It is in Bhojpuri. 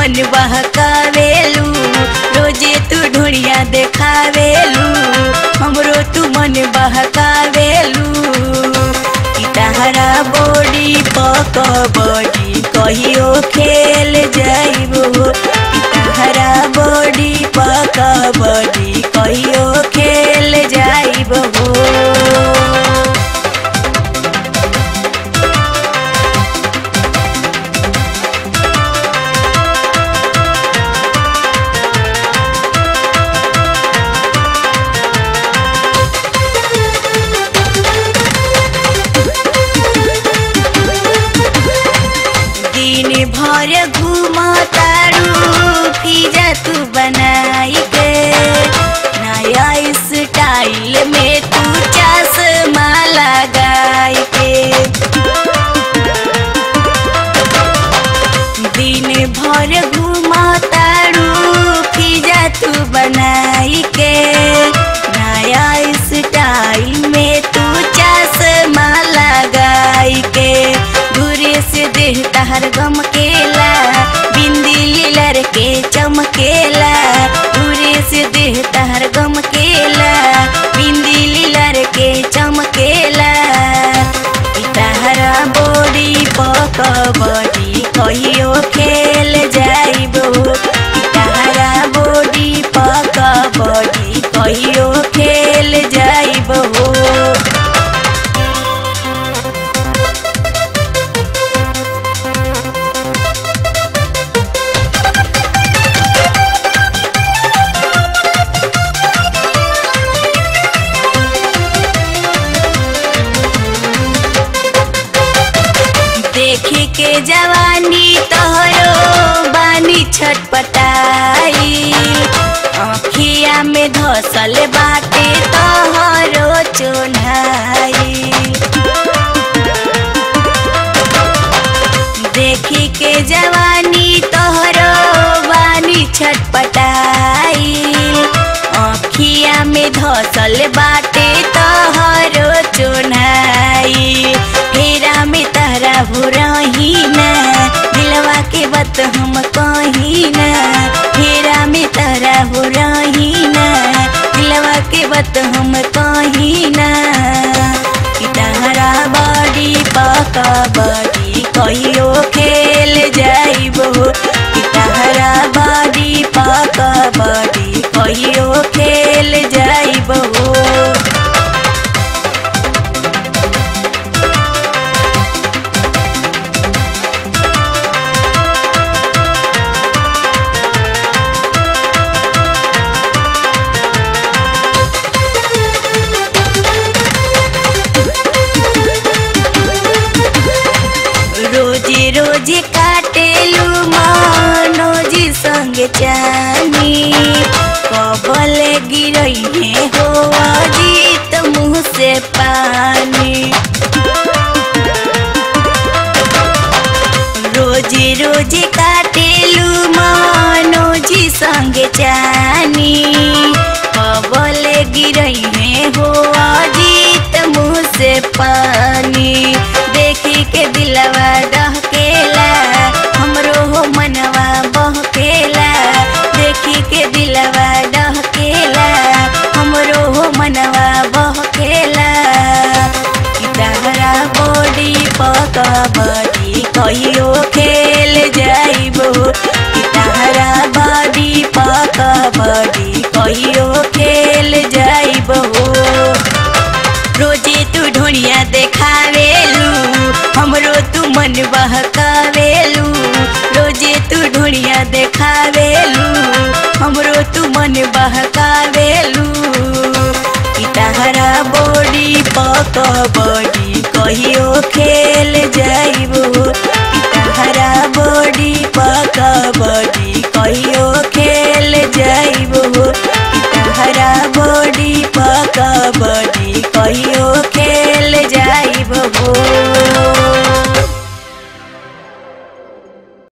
मन बहकावेलू रोजे तू ढोड़िया देखावेलू हमरो तू मन बहकावेलू कि तहरा बॉडी पक बॉडी कहियो खेल जाइबो कि तहरा बॉडी पक बॉडी कहियो खेल जाइबो दिन भर घूमतारू पिज्जा तू बनाई के नया स्टाइल में तू चश्मा लगाई के दिन भर घूमतारू पिज्जा तू बनाई के नया स्टाइल में तू चश्मा लगाई के घूरे से देह तहर गमकेला बिंदी लीलर के चमकेला घूरे से देह तहर गमकेला बिंदी लीलर के चमकेला ई तहरा बॉडी पक बॉडी कहियो खेल जाइबो ई तहरा बॉडी पक बॉडी कहियो खेल जाइबो देखे के जवानी तोहरो बानी छटपटाई अखिया में धसल बाटे तोहरो चोन्हाई देखी के जवानी तोहरो बानी छटपटाई अखिया में धसल बाटे तोहरो चोन्हाई फेरा में तहरा भुरही ना दिलवा के बात हम कही ना फेरा में तहरा भुरही ना दिलवा के बात हम कही ना कि तहरा बड़ी पका बड़ी कहियो खेल जाइबो कि तहरा बड़ी पका बड़ी कहियो खेल जाइबो रोजे रोजे काटेलू मनोजी संग चानी कबल गिरई है हो अजीत मुँह से पानी रोजे रोजे काटेलू मनोजी संग चानी कबल गिरई है हो अजीत मुँह से पानी देखी के दिलवा डहकेला हमरो हो मनवा बहकेला देखी के दिलवा डहकेला हमरो हो मनवा बहकेला कि तहरा बॉडी पक बड़ी कहियो खेल जाइबो कि तहरा बॉडी पक बड़ी कहियो खेल जाइबो रोजे तू ढोड़िया देखावेलू हमरो तू मन बहकावेलू रोजे तू ढोड़िया देखावेलू हमरो तू मन बहकावेलू कि तहरा बॉडी पक बॉडी कहियो खेल